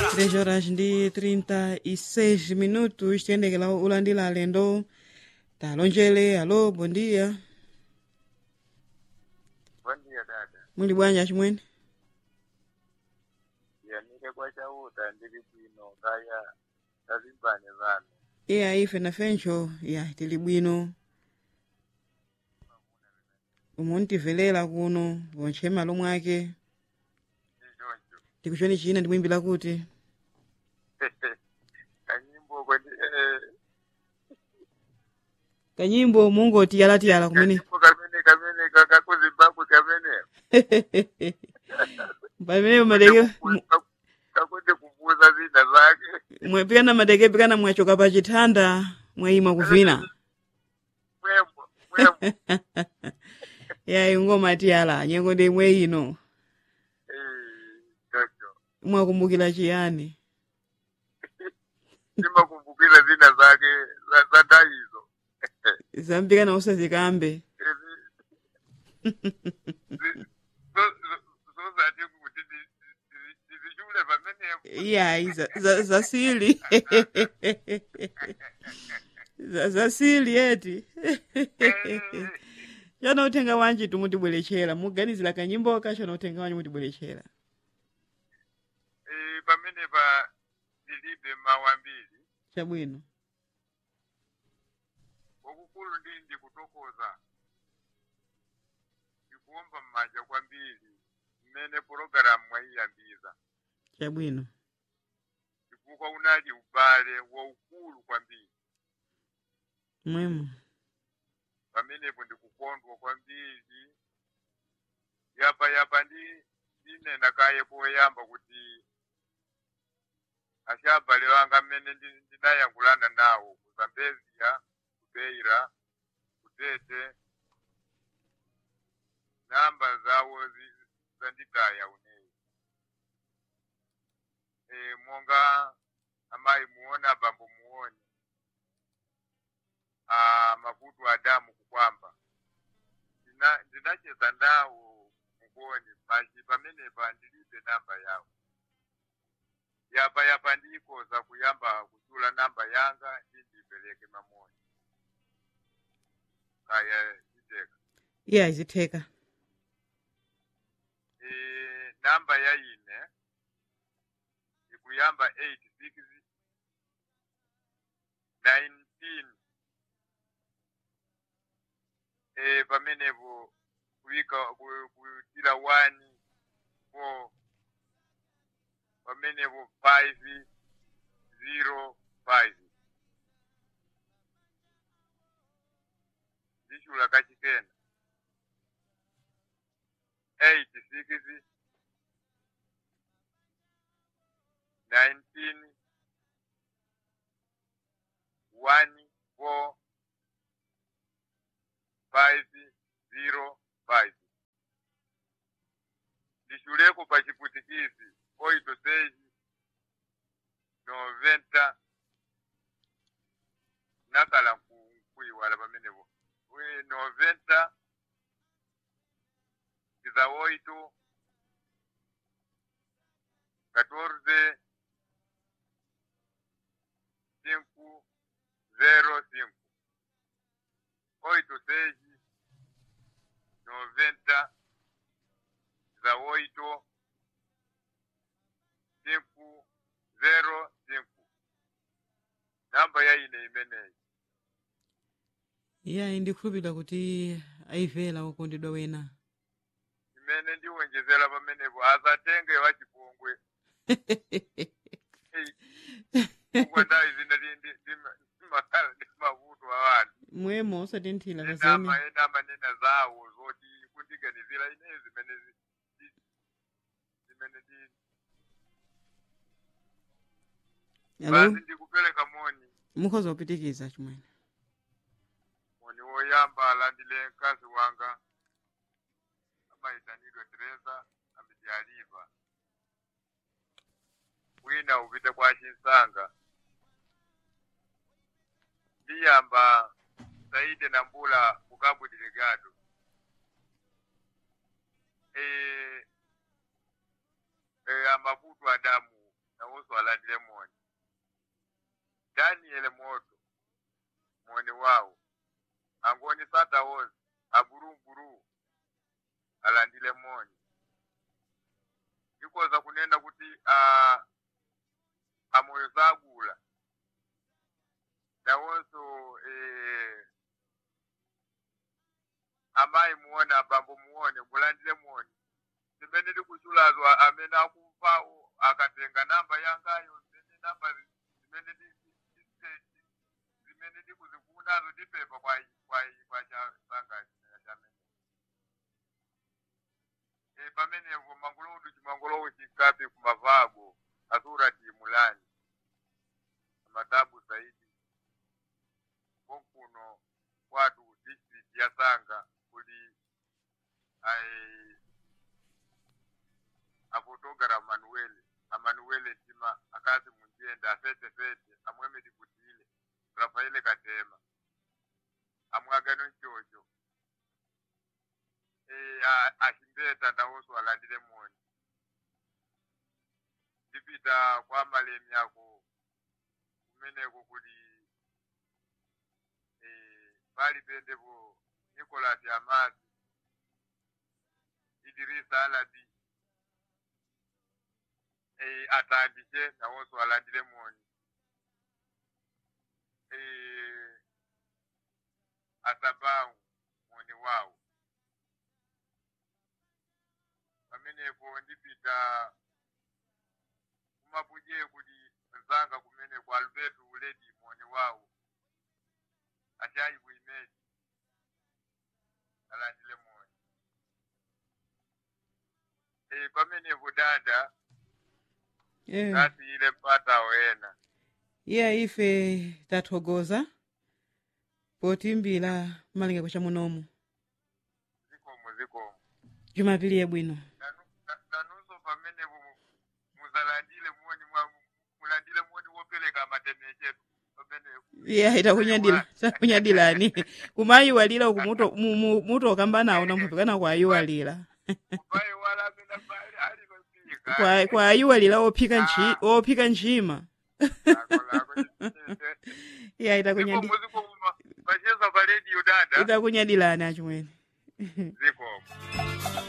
3 horas ndi 36 minutos tiyendekera ulandira alendo talonjere alo bondia Bondia dada. muli bwanji chimwene Yanike kwa chauta ndili bwino ngaya tazimbane vanu. iya ife nafencho ya tili bwino umuntivelera kuno wontche malo mwake Ndichoncho. tikuchoni china ndimwimbira kuti Kanyimbo kwendi eh kanyimbo mungoti yalatiyala kumene kanyimbo kamene kamene kaka ku Zimbabwe kamene. pamene madeke Kakwende kuvuza zina zake. mwepikana madeke pikana mwachoka pa chithanda mwayima kuvina Mwembo, mwembo. yayi ngoma tiyala nyengo ndi imwe ino Eh, chocho. mwakumbukira chiyani Simakumbukira zina zake za za ndaizo. zampikana usazikambe zozati kuti ndizichule pamenepo iyayi za- za- zasili Za- zasili eti chana uthenga wanji tumutibwerechera muganizira kanyimbo kachana uthenga wanji mutibwerechera Eh, pamene pa ndilibe mawu ambiri chabwino wakukulu ndi ndikutokoza ndikuomba m'manja kwambiri mmene pologalamu mwayiyambiza chabwino chifukwa unali ubale waukulu kwambiri mwemo pamenepo ndikukondwa kwambiri yapa yapa ndi ndinena kaye poyamba kuti achabale wanga mmene ndi- ndinayankhulana nawo ku zambezia ku beira ku tete namba zawo zi- zanditaya uneyi e, monga amayi muone abambo muone a makutu adamu kukwamba Ndina- ndinacheza ndawo mukoni pachi pamenepa ndilibe namba yawo yapa yapa ndikoza kuyamba kuchula namba yanga ndindipereke mamoni kaya iteka iya izitheka e, namba ya ine ikuyamba 86 19 e, pamenepo kuika ku- kuitira 1 4 pamenepo 5 0 5 ndichula kachikena 86 19 1 4 5 0 5 ndishuleko pa chiputikisi oito seis noventa nakala nku- nkuiwala pamenepo We- noventa tiza oito catorze cinco zero cinco oito seis noventa tiza oito cinco zero cinco namba ya ine imeneyi iyayi ndikhulupirira kuti ayivera okondedwa wena imene ndiwonjezera pamenepo asatenge wachipongwe chifukwa ndayi zina ndimakhala ndi mavuto awani mwemo usatinthira kazeni enama ena manena zawo zoti kundiganizira ine zimene zi- zi- zimene ndi alo basi ndikupereka moni mukhoza kupitikiza chimwene moni woyamba alandile mkazi wanga amayitanidwa teresa amijaliva wina upite kwa chinsanga ndiyamba saide na mbula kukabu delegado e, e, amavuto adamu nawo nawonso alandile moni daniel moto moni wawo angoni sata wozi aburumburu alandile moni ndikoza kunena kuti uh, amoyo zagula nawonso eh, amayi muone abambo muone mulandile moni zimene tikuchulazwa amene akumvawo akatenga namba yangayo zimene namba zi- zimene ti- ti- ti- zimene tikuzifunazo tipepa kwa kwa kwa chasanga chamene e pamenepo mangolodu chimangolowu chikapi kumavago asurati mulani amatabu zaidi konkuno kwatu district ya sanga kuli ai afotogara manuele amanuele tima akazi munjenda afete fete amweme tikutile rafaele katema amwagano nchocho e, achimbeta ndawonso alandile moni ndipita kwa malemi ako kumeneko kuli e, pali pendepo nicolas amasi idirisa alabi e, atandike nawonso alandile moni e, asabawu moni wawo pamenepo ndipita kumapuje kuti nzanga kumeneko alberto uledi moni wawo achayi kuimedi alandile moni e, pamenepo dada yeah. ngati ile mpata wena iya ife tathokoza potimbira malingako cha munomu zikomo zikomo jumapili yabwino Nanu- na- nanunso pamenepo mu- muzalandile moni mwa- mulandile moni wopereka matemechetu pamenepo iya itakunyadila takunyadilani kumayiwalira uku muto- mu- mu- mutokamba nawo namphatikana kwayiwalira kupayi wala amene pali alikopika Kwa- kwayiwalira ophika nchi ophika nchima iya itakunyadi zikomo zikomo pacheza pa radio dada itakunyadilani achimwene zikomo